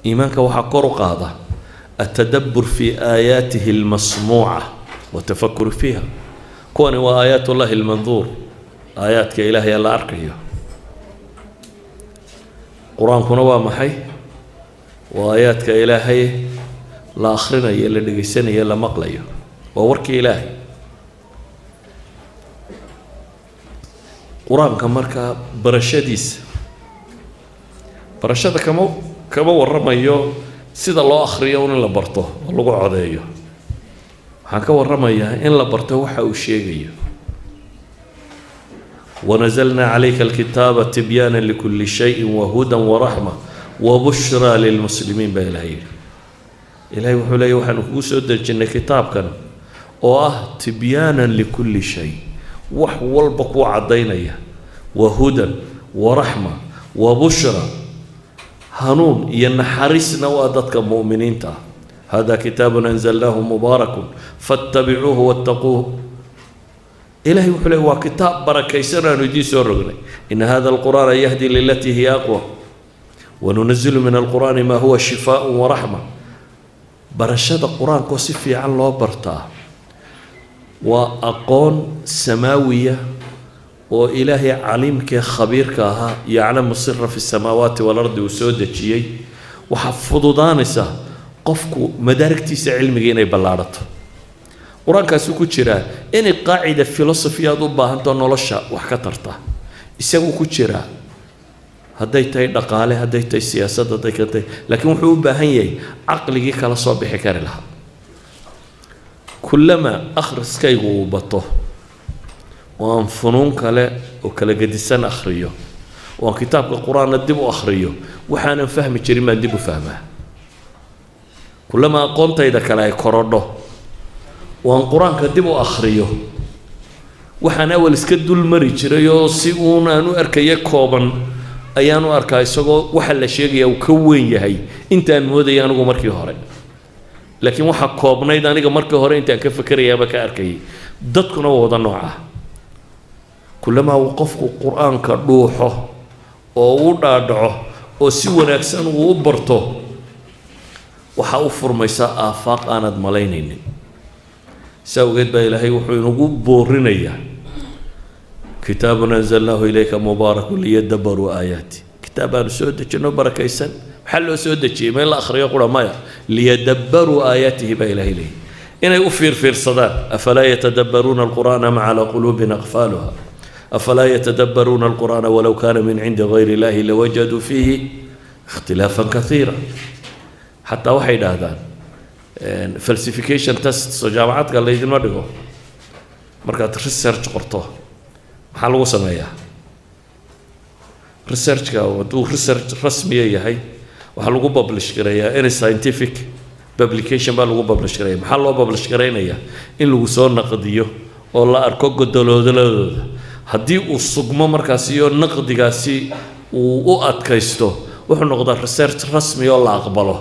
iimaanka waxaa kor u qaada atadabbur fi aayaatihi almasmuuca watafakur fiiha kuwani waa aayaat ullahi almanduur aayaadka ilaahay la arkayo qur-aankuna waa maxay waa aayaadka ilaahay la akhrinayo la dhegaysanayo la maqlayo waa warkii ilaahay qur-aanka markaa barashadiisa barashada kama kama warramayo sida loo akhriyo un in la barto oo lagu codeeyo waxaan ka warramayaa in la barto waxa uu sheegayo wanazalnaa calayka alkitaaba tibyaana likuli shayin wahudan waraxma wabushraa lilmuslimiin baa ilahay yidhi ilahay wuxuu leeya waxaanu kugu soo dejinnay kitaabkan oo ah tibyaanan likulli shay wax walba kuu caddaynaya wahudan waraxma wabushra hanuun iyo naxariisna waa dadka mu'miniinta ah hada kitaabun anzalnaahu mubaarakun fattabicuuhu wattaquuh ilahay wuxuu leey waa kitaab barakaysan aanu idiin soo rognay ina hada alqur'aana yahdi lilatii hiya aqwa wanunazilu min alqur'aani maa huwa shifaaء waraxma barashada qur-aankoo si fiican loo bartaa waa aqoon samaawiya oo ilaahay caliimkee khabiirka ahaa yaclamu sira fi samaawaati walardi uu soo dejiyey waxaa fududaanaysa qofku madaarigtiisa cilmiga inay ballaadhato qur-aankaasi ku jiraa inay qaacida philosophy aad u baahantao nolosha wax ka tarta isagu ku jiraa hadday tahay dhaqaale hadday tahay siyaasad hadday ka tahay laakiin wuxuu u baahan yahay caqligii kala soo bixi kari lahaa kullama akhriskaygu uu bato oo aan funuun kale oo kala gedisan akhriyo oo aan kitaabka qur-aanna dib u akhriyo waxaanan fahmi jirin baan dib u fahmaa kullama aqoontayda kale ay korodho oo aan qur-aanka dib u akhriyo waxaan awal iska dul mari jiray oo si uun aan u arkaya kooban ayaan u arkaa isagoo waxa la sheegaya uu ka weyn yahay intaan moodaya anigu markii hore laakiin waxaa koobnayd aniga markii hore intaan ka fakerayaaba ka arkayay dadkuna waa wada nooca kullamaa uu qofku qur-aanka dhuuxo oo u dhaadhaco oo si wanaagsan uu u barto waxaa u furmaysaa aafaaq aanad malaynaynin saa ogeed baa ilaahay wuxuu inagu boorinayaa kitaabun anzalnaahu ilayka mubaarakun liyadabaruu aayaati kitaab aanu soo dejino barakaysan maxaa loo soo dejiyey ma in la akhriyo qura maya liyadabaruu aayaatihi baa ilaahay leeyahy inay u fiirfiirsadaan afalaa yatadabbaruuna alqur'aana ma calaa quluubin aqfaaluha afalaa yatadabbaruuna alqur'aana walow kaana min cindi gayri illahi lawajaduu fiihi ikhtilaafan kaiira xataa waxay idhaahdaan falsification test oo jaamacadka laydinma dhigo markaad research qorto maxaa lagu sameeyaa researchka hadduu research rasmiya yahay waxaa lagu publish gareeyaa any scientific publication baa lagu publish gareeya maxaa loo publish garaynayaa in lagu soo naqdiyo oo la arko godoloodaladooda haddii uu sugmo markaasi iyo naqdigaasi uu u adkaysto wuxuu noqdaa research rasmi oo la aqbalo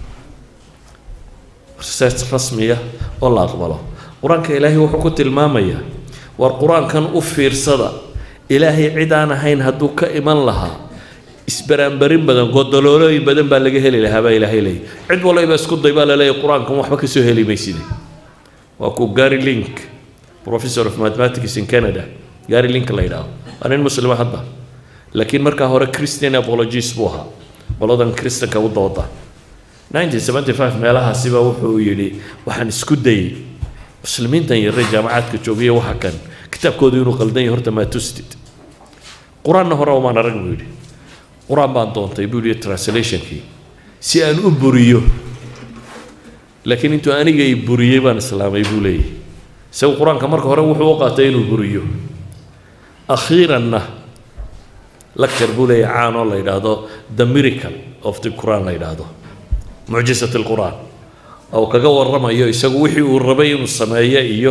research rasmiya oo la aqbalo qur-aanka ilaahay wuxuu ku tilmaamayaa war qur-aankan u fiirsada ilaahay cid aan ahayn hadduu ka iman lahaa isbaraanbarin badan godoloolooyin badan baa laga heli lahaa baa ilaahay leeyay cid walbayba isku day baa laleeyahy qur-aankan waxba kasoo heli mayside waa ku gary link professor of mathematics in canada gary link la yidhaahdo waa nin muslima hadda laakiin markaa hore christian apologies buu ahaa qoladan kristanka u dooda 1975 meelahaasiba wuxuu yidhi waxaan isku dayey muslimiintan yarre jaamacaadka joogaya waxa kan kitaabkoodu inuu qaldan yahay horta maa tustid qur-aanna hore umaan arag buu yidhi qur-aan baan doontay buu yidhi translationkii si aan u buriyo laakiin intuu aniga i buriyey baan islaamay buu leeyahy isagu qur-aanka marka hore wuxuu u qaatay inuu buriyo akhiiranna lecture buu leeyahy caan oo la yidhaahdo the miracle of the quran la yidhaahdo mucjisat alqur'aan oo kaga warramayo isagu wixii uu rabay inuu sameeyo iyo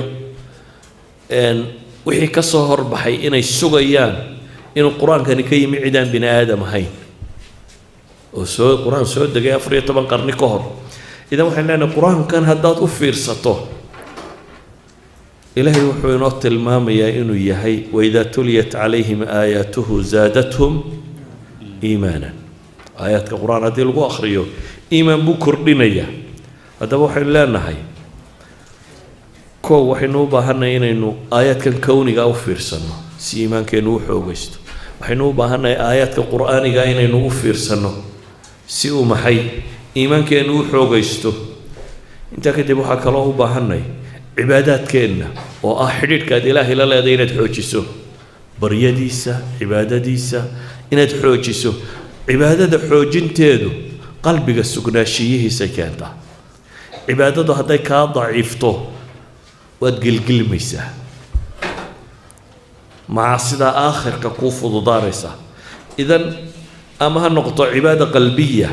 wixii ka soo horbaxay inay sugayaan inuu qur-aankani ka yimi cidaan bini aadam ahayn oo soo qur-aan soo degay afar iyo toban qarni ka hor idan waxaan leenahay qur-aankan haddaad u fiirsato ilaahay wuxuu inoo tilmaamayaa inuu yahay waidaa tuliyat calayhim aayaatuhu zaadathum iimaanan aayaadka qur-aan haddii lagu akhriyo iimaan buu kordhinayaa haddaba waxaynu leenahay kow waxaynu u baahannahay inaynu aayaadkan kowniga u fiirsanno si iimaankeennu u xoogaysto waxaynu u baahannahay aayaadka qur-aaniga inaynu u fiirsanno si uu maxay iimaankeennu u xoogaysto intaa kadib waxaa kaloo u baahannahay cibaadaadkeenna oo ah xidhiidhkaad ilaahay la leeday inaad xoojiso baryadiisa cibaadadiisa inaad xoojiso cibaadada xoojinteedu qalbiga sugnaashiyihiisay keentaa cibaadadu hadday kaa daciifto waad gelgelmaysaa macaasidaa aakhirka kuu fududaanaysaa idan ama ha noqoto cibaada qalbiya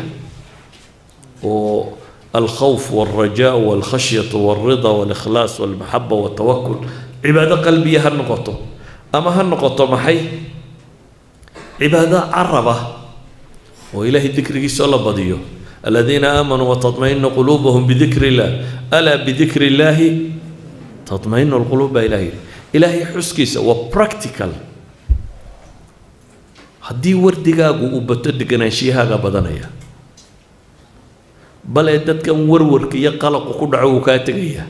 oo alkhawf walrajaa walkhashyatu walrida walikhlaas walmaxaba waltawakul cibaado qalbiya ha noqoto ama ha noqoto maxay cibaado caraba oo ilaahay dikrigiisoo la badiyo aladiina aamanuu watadmainu quluubuhum bidikri illah alaa bidikri illaahi tadmainu lquluub baa ilahay ilaahay xuskiisa waa practical haddii wardigaagu uu bato deganaanshyahaaga badanaya bale dadkan warwarka iyo qalaqu ku dhaco wuu kaa tegayaa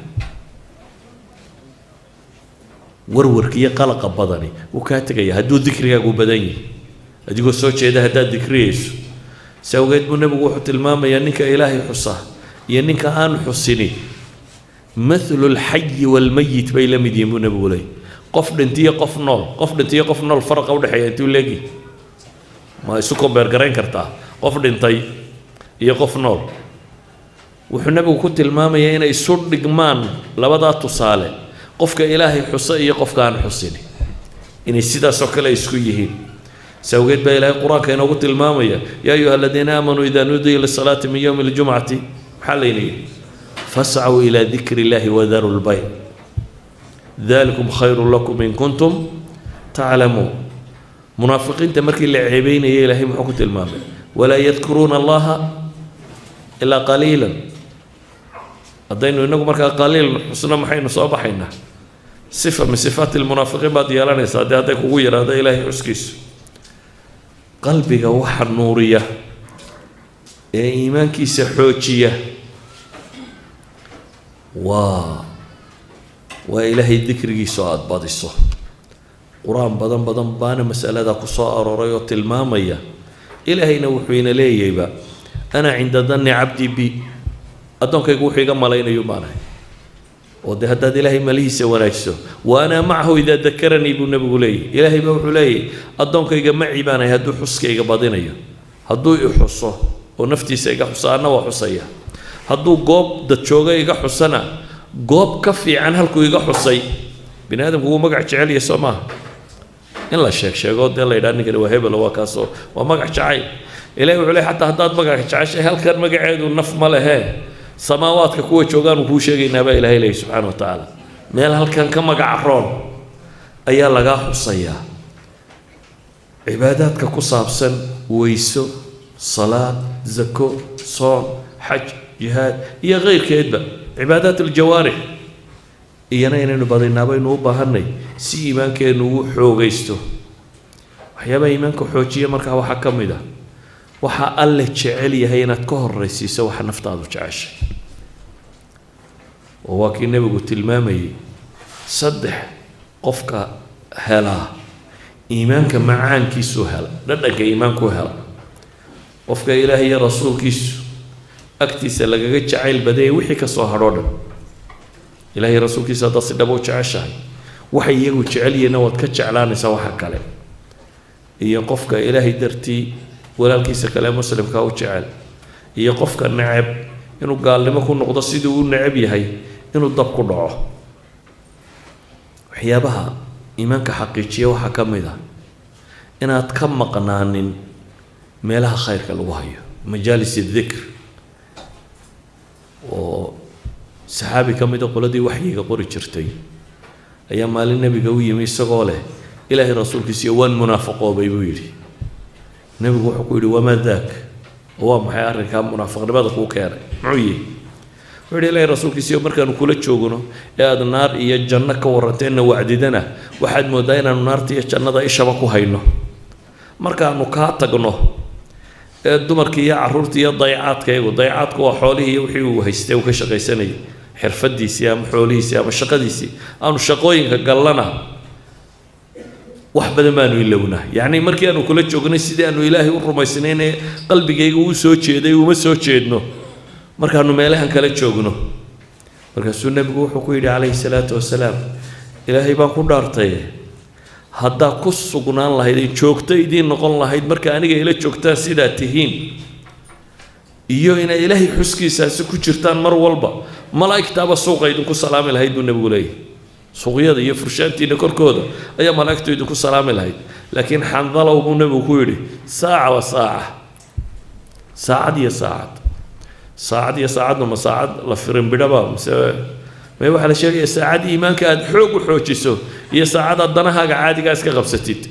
warwarka iyo qalaqa badani wuu kaa tegaya hadduu dikrigaagu badan yahay adigoo soo jeeda haddaad dikriyayso si awgeed buu nebigu wuxuu tilmaamayaa ninka ilaahay xusa iyo ninka aan xusinin mathlu lxayi walmayit bay la mid yihiin buu nebigu leeyay qof dhintiyo qof nool qof dhintiyo qof nool faraqa udhexeeya intuu leegi ma isu kombeergarayn kartaa qof dhintay iyo qof nool wuxuu nebigu ku tilmaamayaa inay isu dhigmaan labadaa tusaale qofka ilaahay xusa iyo qofka aan xusini inay sidaasoo kale isku yihiin si awgeed baa ilaahay qur-aanka inoogu tilmaamaya yaa ayuha aladiina aamanuu idaa nuudiya lisalaati min yowmi ljumcati maxaa layna yidhi fascuu ilaa dikri illaahi wadaru lbayt dalikum khayru lakum in kuntum taclamuun munaafiqiinta markii la ceebeynaya ilaahay muxuu ku tilmaamay walaa yadkuruuna allaha ilaa qaliilan haddaynu inagu markaa qaliil xusno maxaynu soo baxaynaa sifa min sifaati lmunaafiqiin baad yeelanaysaa dee hadday kugu yidhaahdo ilaahay xuskiisu qalbiga waxa nuuriya ee iimaankiisa xoojiya waa waa ilaahay dikrigiisa oo aada badiso qur-aan badan badan baana masaladaa ku soo arooray oo tilmaamaya ilaahayna wuxuu ina leeyayba ana cinda danni cabdi bi addoonkaygu wuxuu iga malaynayu baanahay oo dee haddaad ilaahay malihiisa wanaagso wa ana macahu idaa dakaranii buu nebigu leeyahy ilaahay baa wuxuu leeyahy addoonkayga maci baanahay hadduu xuskayga badinayo hadduu i xuso oo naftiisa iga xuso anna waa xusaya hadduu goob dad jooga iga xusana goob ka fiican halkuu iga xusay bini aadamku wuu magac jecelya soo maaha in la sheeg sheego dee la yidhaha ninkani waa hebelo waa kaasoo waa magac jacayl ilahi wuxuu leey xataa haddaad magac jeceshay halkan magaceedu naf ma lehee samaawaadka kuwa joogaanu kuu sheegaynaa baa ilahay leeyahy subxaana wa tacaala meel halkan ka magaca roon ayaa lagaa xusayaa cibaadaadka ku saabsan weyso salaad zako soon xaj jihaad iyo keyrkeedba cibaadaat aljawaarix iyana inaynu badinaa baynu u baahanay si iimaankeennu uu xoogaysto waxyaabaha iimaanka xoojiya markaa waxaa ka mid ah waxaa alle jecel yahay inaad ka horraysiiso waxa naftaadu jeceshay oo waa kii nebigu tilmaamayay saddex qofka helaa iimaanka macaankiisuu hela dhadhanka iimaankuu hela qofka ilaahay iyo rasuulkiisu agtiisa lagaga jacayl badayay wixii ka soo hadhoo dhan ilaahay rasuulkiisa haddaad si dhabo u jeceshahay waxay iyagu jecel yihiinna waad ka jeclaanaysaa waxa kale iyo qofka ilaahay dartii walaalkiisa kale muslimka u jecel iyo qofka neceb inuu gaalnimo ku noqdo siduu u neceb yahay inuu dab ku dhaco waxyaabaha iimaanka xaqiijiya waxaa ka mid ah inaad ka maqnaanin meelaha khayrka lagu hayo majaalis dikr oo saxaabi ka mid a qoladii waxyiga qori jirtay ayaa maalin nebiga u yimi isagoo leh ilaahay rasuulkiisiiyo waan munaafaqoobay buu yidhi nebigu wuxuu ku yidhi wamaa daak oo waa maxay arrinkaa munaafiqnimada kuu keenay muxuu yihi wuxuu yidhi ilaahay rasuulkiisiiyo markaanu kula joogno ee aada naar iyo janno ka warranteenna wacdidana waxaad mooddaa inaanu naarta iyo jannada ishaba ku hayno markaanu kaa tagno ee dumarkii iyo carruurtii iyo dayacaadkaygu dayacaadku waa xoolihii iyo wixii uu haystay uu ka shaqaysanayay xirfadiisii ama xoolihiisii ama shaqadiisii aanu shaqooyinka gallana wax badan baanu ilownaa yacni markii aanu kula joognay sidii aanu ilaahay u rumaysnayn ee qalbigayga uu soo jeeday uma soo jeedno markaanu meelahan kala joogno markaasuu nebigu wuxuu ku yidhi calayhi salaatu wasalaam ilaahay baan ku dhaartay haddaa ku sugnaan lahayd ay joogto idiin noqon lahayd marka aniga ila joogtaan sidaa tihiin iyo inay ilaahay xuskiisaasi ku jirtaan mar walba malaa'igtaaba suuqa idinku salaami lahayd buu nebigu leeyahy suuqyada iyo furshaantiina korkooda ayaa malaa'igtu idinku salaami lahayd laakiin xandalow buu nebigu ku yidhi saaca wa saaca saacad iyo saacad saacad iyo saacadna ma saacad la firinbidhaba mise may waxaa la sheegaya saacad iimaanka aada xoog u xoojiso iyo saacad aad danahaaga caadigaa iska qabsatid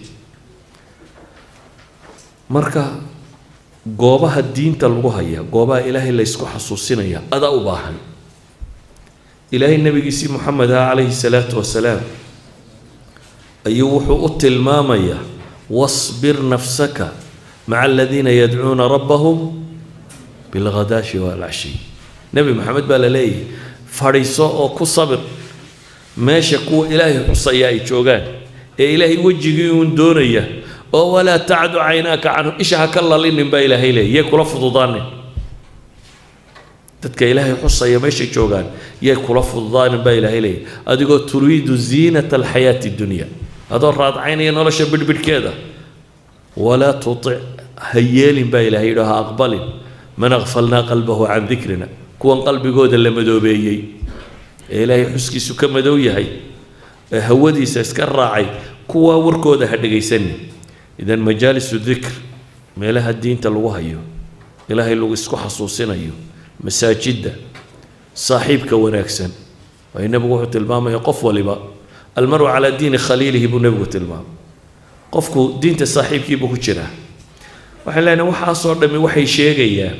marka goobaha diinta lagu haya goobaha ilaahay la ysku xasuusinaya adaa u baahan ilaahay nebigiisii moxamed ah calayhi salaatu wasalaam ayuu wuxuu u tilmaamayaa wasbir nafsaka maca aladiina yadcuuna rabbahum bilghadaashi waalcashi nebi maxamed baa la leeyahay fadhiiso oo ku sabir meesha kuwa ilaahay xusaya ay joogaan ee ilaahay wejigii uun doonaya oo walaa tacdu caynaaka canhum isha ha ka lalinin baa ilaahay leeyay yay kula fududaanin dadka ilaahay xusaya meeshay joogaan yay kula fududaanin baa ilaahay leeyay adigoo turiidu ziinata alxayaati dunya adoo raadcaynaya nolosha bidhbidhkeeda walaa tutic ha yeelin baa ilaahay yidhi ha aqbalin man aqfalnaa qalbahu can dikrina kuwan qalbigooda la madoobeeyey ee ilaahay xuskiisu ka madow yahay ee hawadiisa iska raacay kuwaa warkooda ha dhegaysanin idan majaalisu dikr meelaha diinta lagu hayo ilaahay lagu isku xasuusinayo masaajidda saaxiibka wanaagsan waayo nebigu wuxuu tilmaamaya qof waliba almaru calaa diini khaliilihi buu nebigu tilmaamay qofku diinta saaxiibkiibuu ku jiraa waxaan leenahay waxaasoo dhammi waxay sheegayaan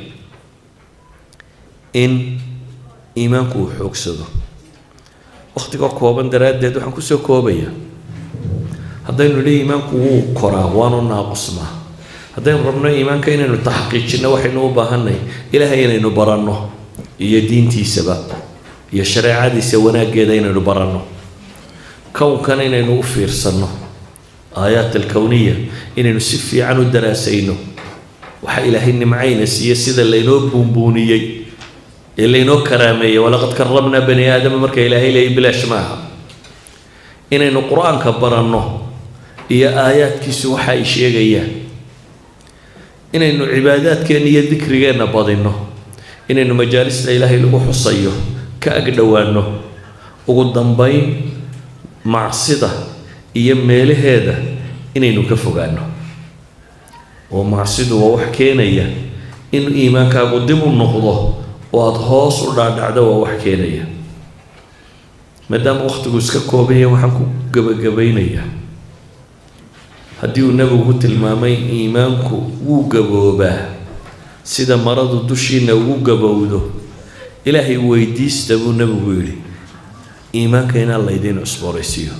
in iimaanku uu xoogsado wakhtiga kooban daraaddeed waxaan kusoo koobayaa haddaynu nidhi iimaanku wuu koraa waanu naaqusnaa haddaynu rabno iimaanka inaynu taxqiijinno waxaynu u baahanay ilaahay inaynu baranno iyo diintiisaba iyo shareecadiisa wanaaggeeda inaynu baranno kownkan inaynu u fiirsanno aayaat alkowniya inaynu si fiican u daraasayno waxa ilaahay nimcayna siiye sida laynoo buunbuuniyey ee laynoo karaameeyey walaqad karamnaa bani aadama marka ilaahay leeyay bilaash maaha inaynu qur-aanka baranno iyo aayaadkiisu waxa ay sheegayaan inaynu cibaadaadkeenna iyo dikrigeenna badinno inaynu majaalista ilaahay lagu xusayo ka agdhowaanno ugu dambayn macsida iyo meelaheeda inaynu ka fogaanno oo macsidu waa wax keenaya in iimaankaagu dib u noqdo oo aada hoos u dhaadhacdo waa wax keenaya maadaama wakhtigu iska koobanya waxaan ku gabagabaynayaa haddii uu nebigu ku tilmaamay iimaanku wuu gaboobaa sida maradu dushiina ugu gabowdo ilaahay weydiista buu nebigu yidhi iimaanka inaan laydiin cusbooraysiiyo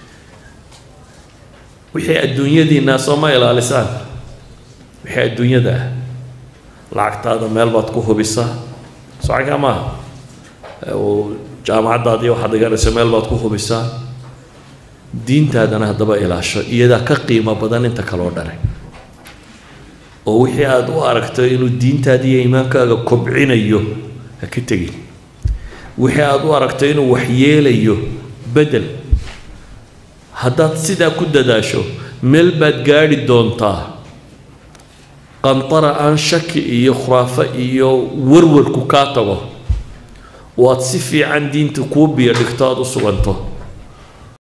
wixii adduunyadiinaa sooma ilaalisaan wixii adduunyada ah lacagtaada meel baad ku hubisaa socankaa maaha jaamacaddaadii waxaad dhiganayso meel baad ku hubisaa diintaadana haddaba ilaasho iyadaa ka qiimo badan inta kaloo dhane oo wixii aada u aragto inuu diintaada iyo iimaankaaga kobcinayo ha ka tegin wixii aada u aragto inuu waxyeelayo bedel haddaad sidaa ku dadaasho meel baad gaadhi doontaa qantara aan shaki iyo khuraafo iyo warwarku kaa tago oo aad si fiican diinta kuu biyo dhigto aada u suganto